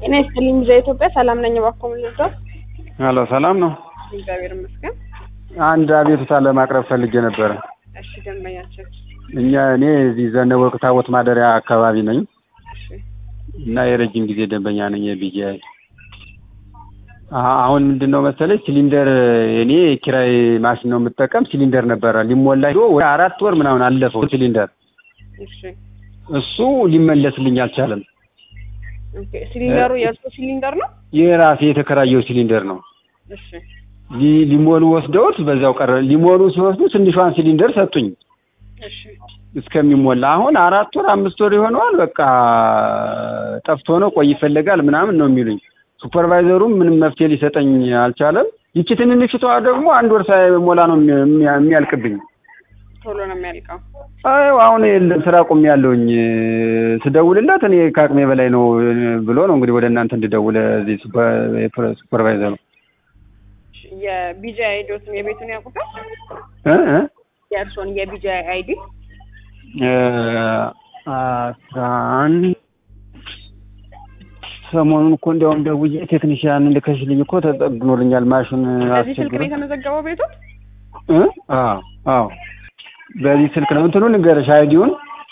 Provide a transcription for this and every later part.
ጤና ይስጥልኝ ቪዛ ኢትዮጵያ ሰላም ነኝ። እባክዎ ምን ልርዳዎት? ሄሎ ሰላም ነው። እግዚአብሔር ይመስገን። አንድ አቤቱታ ለማቅረብ ፈልጌ ነበረ። እሺ ደንበኛችን። እኛ እኔ እዚህ ዘነበወርቅ ታቦት ማደሪያ አካባቢ ነኝ እሺ እና የረጅም ጊዜ ደንበኛ ነኝ የቢጂአይ። አሁን ምንድን ነው መሰለኝ ሲሊንደር እኔ ኪራይ ማሽን ነው የምጠቀም። ሲሊንደር ነበረ ሊሞላ ሄዶ ወደ አራት ወር ምናምን አለፈው ሲሊንደር። እሺ እሱ ሊመለስልኝ አልቻለም። ኦኬ። ሲሊንደሩ የእርሶ ሲሊንደር ነው? የራሴ የተከራየው ሲሊንደር ነው። እሺ ሊ- ሊሞሉ ወስደውት በዛው ቀረ። ሊሞሉ ሲወስዱ ትንሿን ሲሊንደር ሰጡኝ እሺ እስከሚሞላ። አሁን አራት ወር አምስት ወር ይሆነዋል። በቃ ጠፍቶ ነው ቆይ ይፈለጋል ምናምን ነው የሚሉኝ። ሱፐርቫይዘሩም ምንም መፍትሄ ሊሰጠኝ አልቻለም። ይቺ ትንንሽቷ ደግሞ አንድ ወር ሳይሞላ ነው የሚያ- የሚያልቅብኝ። ቶሎ ነው የሚያልቀው። አይ አሁን የለም ስራ ቁም ያለውኝ ስደውልለት እኔ ከአቅሜ በላይ ነው ብሎ ነው እንግዲህ ወደ እናንተ እንድደውል እዚህ ሱፐር- ሱፐርቫይዘሩ እሺ፣ የቢጂአይ አይዲዎትን የቤቱን ያውቁታል? እ እ የእርሶን የቢጂአይ አይዲ እ አስራ አንድ ሰሞኑን እኮ እንዲያውም ደውዬ ቴክኒሽያን ልከሽልኝ እኮ ተጠግኖልኛል ማሽን በዚህ ስልክ አስቸግሮ ነው የተመዘገበው ቤቶት? እ አዎ አዎ በዚህ ስልክ ነው እንትኑ ንገረሽ አይዲውን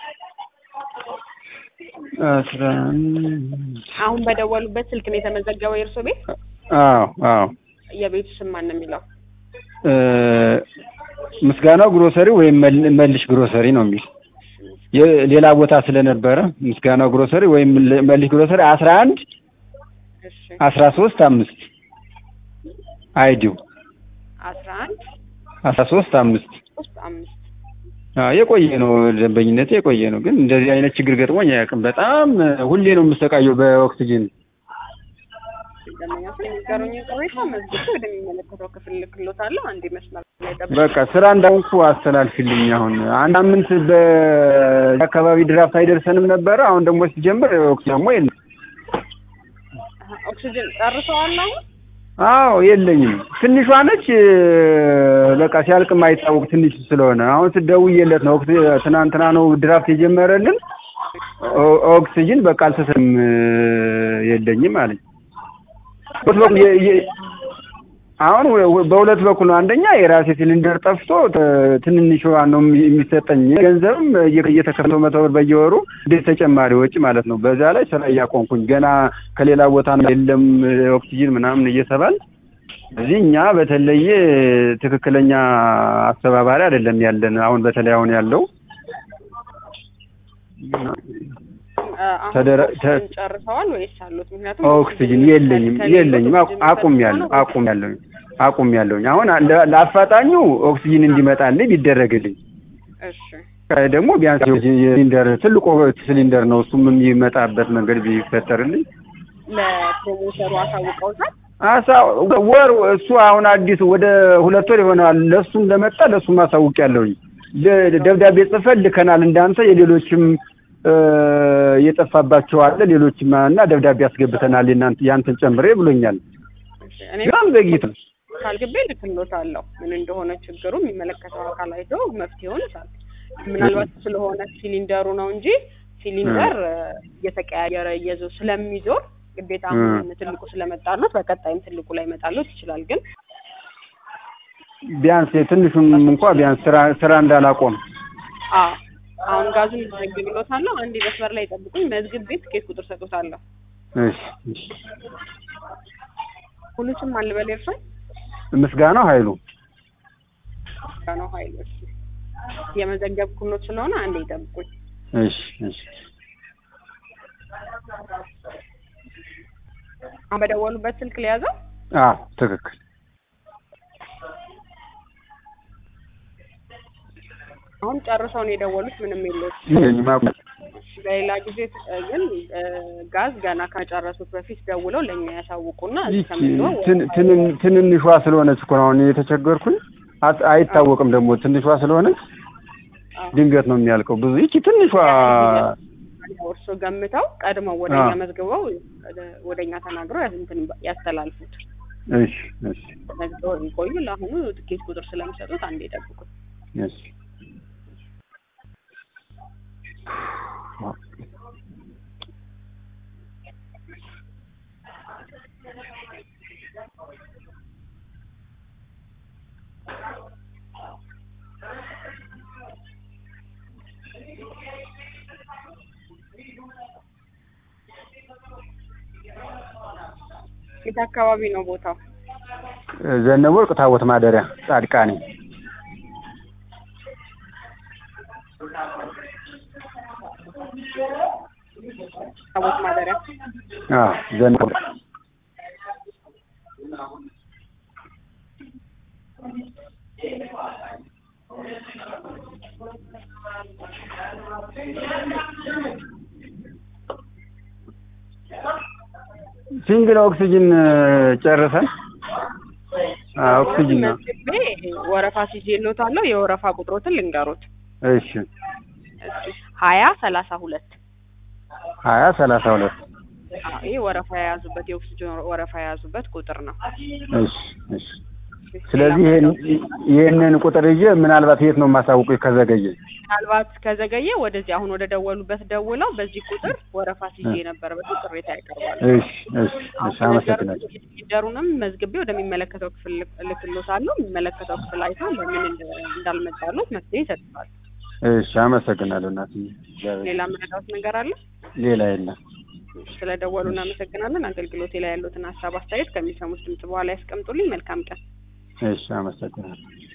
አስራ አንድ አሁን በደወሉበት ስልክ ነው የተመዘገበው የእርሶ ቤት? አዎ አዎ የቤቱ ስም ማን ነው የሚለው? እ ምስጋናው ግሮሰሪ ወይም መል- መልሽ ግሮሰሪ ነው የሚል የሌላ ቦታ ስለነበረ ምስጋናው ግሮሰሪ ወይም ል- መልሽ ግሮሰሪ አስራ አንድ እሺ አስራ ሶስት አምስት አይዲው አስራ አንድ አስራ ሶስት አምስት ሶስት አምስት አዎ የቆየ ነው ደንበኝነቴ የቆየ ነው። ግን እንደዚህ አይነት ችግር ገጥሞኝ አያውቅም። በጣም ሁሌ ነው የምሰቃየው በኦክሲጅን። ደንበኛችን የሚገሩኝን ቅሬታ መዝግቤ ወደሚመለከተው ክፍል ልክሎታለሁ። አንድ መስመር ላይ ጠብቁ። በቃ ስራ እንዳውንኩ አስተላልፊልኝ። አሁን አንድ ሳምንት በአካባቢ ድራፍት አይደርሰንም ነበረ። አሁን ደግሞ ሲጀምር ኦክሲጅን ደግሞ የለም። ኦክሲጅን ጨርሰዋል አሁን? አዎ የለኝም። ትንሿ ነች። በቃ ሲያልቅ የማይታወቅ ትንሽ ስለሆነ አሁን ስደውዬለት ነው ኦክሲ- ትናንትና ነው ድራፍት የጀመረልን ኦ- ኦክሲጅን በቃ አልተሰም የለኝም አለኝ። በሁለት በኩል የ- የ- አሁን ወ- በሁለት በኩል ነው። አንደኛ የራሴ ሲሊንደር ጠፍቶ ተ- ትንንሿ ነው የሚ- የሚሰጠኝ ገንዘብም እየ- እየተከፈለው መቶ ብር በየወሩ እንዴት ተጨማሪ ወጪ ማለት ነው። በዛ ላይ ስራ እያቆምኩኝ ገና ከሌላ ቦታ ነው የለም ኦክሲጅን ምናምን እየተባል እዚህ እኛ በተለየ ትክክለኛ አስተባባሪ አይደለም ያለን። አሁን በተለይ አሁን ያለው አሁን ተደረ- ኦክሲጅን ተ- ጨርሰዋል ወይስ አሉት? ምክንያቱም ኦክሲጅን የለኝም የለኝም አቁም ያለው አቁም ያለውኝ አቁም ያለውኝ አሁን ለ- ለአፋጣኙ ኦክሲጅን እንዲመጣልኝ ቢደረግልኝ እሺ ደግሞ ቢያንስ ሲሊንደር ትልቁ ሲሊንደር ነው እሱም የሚመጣበት መንገድ ቢፈጠርልኝ ለፕሮሞተሩ አሳውቀውታል? አሳ ወር እሱ አሁን አዲስ ወደ ሁለት ወር ይሆናል። ለእሱም ለመጣ ለእሱም አሳውቅ ያለውኝ ደብዳቤ ጽፈን ልከናል። እንዳንተ የሌሎችም እ የጠፋባቸው አለ ሌሎችም እና ደብዳቤ አስገብተናል የናንተ ያንተን ጨምሬ ብሎኛል። እሺ እኔ በጣም ዘግይቶ ካልግቤ ልክሎታለሁ። ምን እንደሆነ ችግሩ የሚመለከተው አካል አይቶ መፍትሄውን ይሳል። ምናልባት ስለሆነ ሲሊንደሩ ነው እንጂ ሲሊንደር እ፣ እየተቀያየረ እየዞ ስለሚዞር ግዴታ አሁን ትልቁ ስለመጣሉት በቀጣይም ትልቁ ላይ መጣሉት ይችላል። ግን ቢያንስ ትንሹም እንኳ ቢያንስ ስራ ስራ እንዳላቆም አዎ አሁን ጋዙን መዘግብሎታለሁ። አንድ መስመር ላይ ጠብቁኝ። መዝግብ ቤት ትኬት ቁጥር ሰጡታለሁ። እሺ እሺ። ሁሉም አልበል እርሶ ምስጋናው ኃይሉ ነው ኃይል እሺ። የመዘገብኩሎት ስለሆነ አንዴ ይጠብቁኝ። እሺ እሺ። አሁን በደወሉበት ስልክ ሊያዘው አዎ ትክክል። አሁን ጨርሰው ነው የደወሉት። ምንም የለውም። ይሄንማ በሌላ ጊዜ እ፣ ግን እ፣ ጋዝ ገና ከጨረሱት በፊት ደውለው ለእኛ ያሳውቁና እስከምንኖር ትን- ትን- ትንንሿ ስለሆነች እኮ ነው አሁን የተቸገርኩኝ። አት- አይታወቅም ደግሞ ትንሿ ስለሆነች ድንገት ነው የሚያልቀው። ብዙ ይቺ ትንሿ እርሶ ገምተው ቀድመው ወደ አዎ። እኛ መዝግበው ወደ እኛ ተናግረው ያ- እንትን ያስተላልፉት። እሺ እሺ መዝግበው ይቆዩ። ለአሁኑ ትኬት ቁጥር ስለሚሰጡት አንዴ ይጠብቁት። እሺ የት አካባቢ ነው ቦታው? ዘነበ ወርቅ ታቦት ማደሪያ ጻድቃኔ ታቦት ማደሪያ አዎ ዘነበ ወርቅ ሲንግል ኦክሲጅን ጨርሰን አዎ ኦክሲጅን ነው። መዝግቤ ወረፋ ሲዤልዎታለሁ። የወረፋ ቁጥሮትን ልንገሩት። እሺ ሀያ ሰላሳ ሁለት ሀያ ሰላሳ ሁለት ይህ ወረፋ የያዙበት የኦክሲጅን ወረፋ የያዙበት ቁጥር ነው። እሺ እሺ ስለዚህ ይሄን ይሄንን ቁጥር ይዤ ምናልባት የት ነው የማሳውቁኝ ከዘገየ? ምናልባት ከዘገየ ወደዚህ አሁን ወደ ደወሉበት ደውለው በዚህ ቁጥር ወረፋ ሲዤ ነበር ብለው ቅሬታ ያቀርባሉ። እሺ እሺ እሺ አመሰግናለሁ። ሲሊንደሩንም መዝግቤ ወደሚመለከተው ክፍል ልክሎታለሁ። የሚመለከተው ክፍል አይተው ለምን እንደ- እንዳልመጣሉት መፍትሄ ይሰጥታል። እሺ አመሰግናለሁ እናትዬ። እግዚአብሔር- ሌላ መረዳት ነገር አለ? ሌላ የለም። ስለ ደወሉ እናመሰግናለን። አገልግሎቴ ላይ ያሉትን ሀሳብ አስተያየት ከሚሰሙት ድምጽ በኋላ ያስቀምጡልኝ። መልካም ቀን። እሺ አመሰግናለሁ።